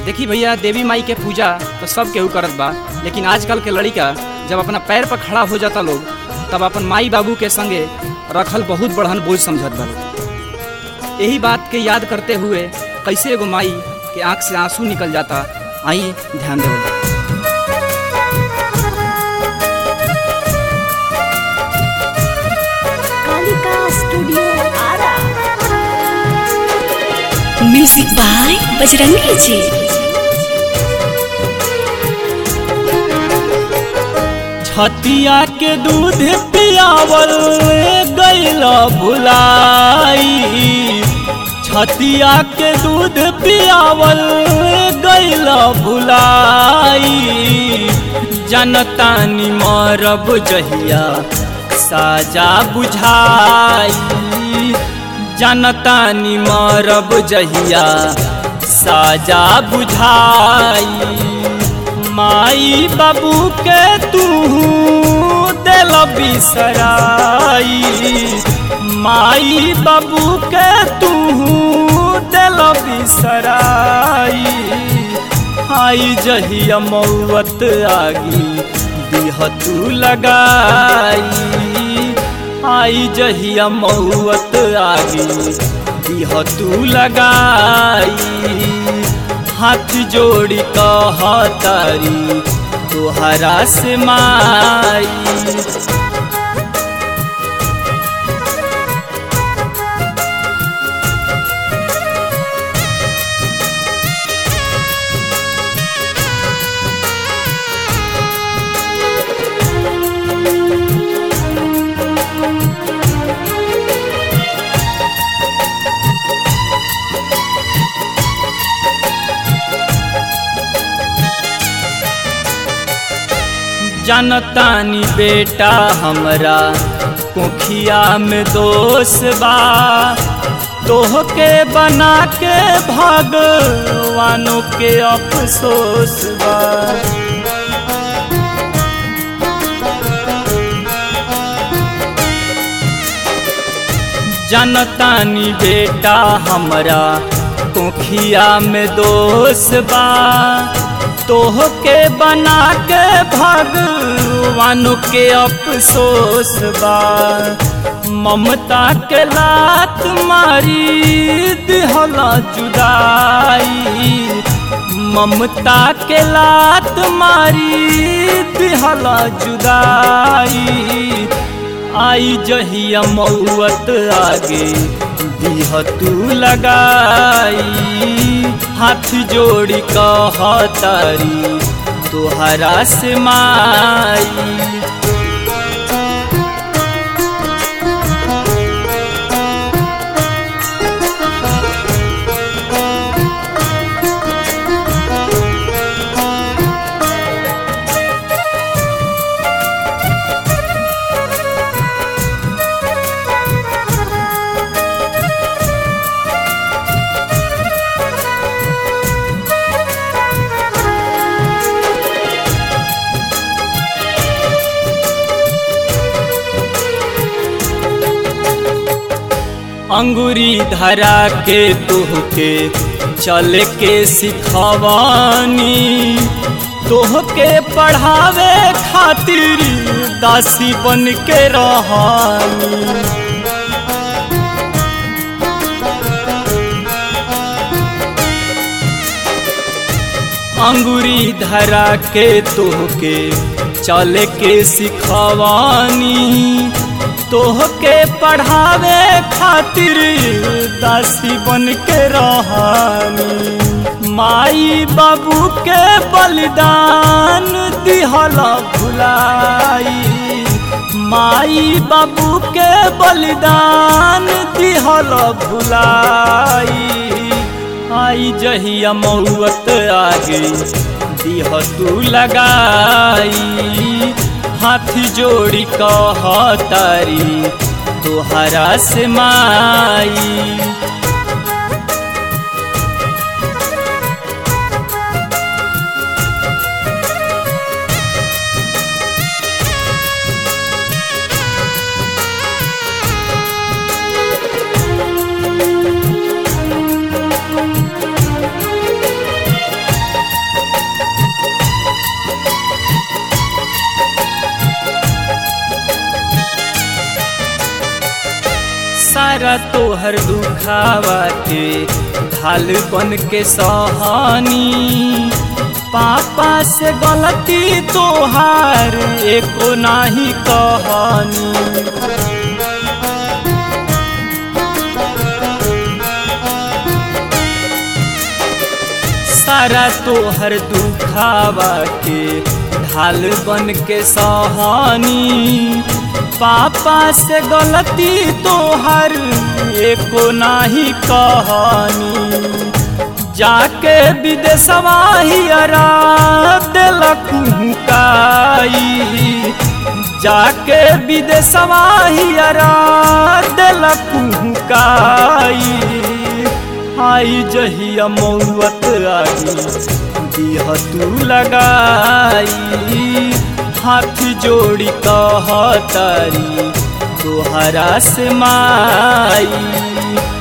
देखी भैया देवी माई के पूजा तो सब केहू करत बा लेकिन आजकल के लड़का जब अपना पैर पर खड़ा हो जाता लोग तब अपन माई बाबू के संगे रखल बहुत बढ़न बोझ समझत बा लोग। यही बात के याद करते हुए कैसे एगो माई के आंख से आंसू निकल जाता आई ध्यान देवल Kalika studio Ara music by Bajrangi ji छतिया के दूध पियावल गैल भुलाई छतिया के दूध पियावल गैल भुलाई जनतानी मरब जहिया साजा बुझाई जनतानी मरब जहिया साजा बुझाई माई बाबू के तू दिल बिसराई माई बाबू के तू दिल बिसराई आई जहिया मौत आगी दिह तू लगाई आई जहिया मौत आगी दिह तू लगाई हाथ जोड़ी कहतारी तोहरा से माई जनतानी बेटा हमरा कोखिया में दोष बा तोहके बना के भगवानों के अफसोस बा जनतानी बेटा हमरा कोखिया में दोष बा तोहके बना के भगवान के अफसोस बा ममता के लात मारी दिहला जुदाई ममता के लात मारी दिहला जुदाई आई जहिया मौत आगे दिह तू लगाई हाथ जोड़ी कहतारी तोहरा से माई अंगुरी धरा के तुहके चल के सिखवानी तोहके पढ़ावे खातिर दासी बन के रहानी अंगुरी धरा के तोहके चल के सिखवानी तोहके पढ़ावे खातिर दासी बन के रहानी माई बाबू के बलिदान दिहला भुलाई माई बाबू के बलिदान दिहला भुलाई आई जहिया मौत आगे दिह तू लगाई हाथ जोड़ी कहतारी तोहरा से माई सारा तोहर दुखावा के ढाल बन के सहानी पापा से गलती तोहार एको नाही कहानी सारा तोहर दुखावा के ढाल बन के सहानी पापा से गलती तोहर एको नाही कहानी जाके विदेशवा हियरा दिलक हुकाई जाके विदेशवा हियरा दिलक हुकाई आई जहिया मौत आई दिह तू लगाई हाथ जोड़ी कहतारी तोहरा से माई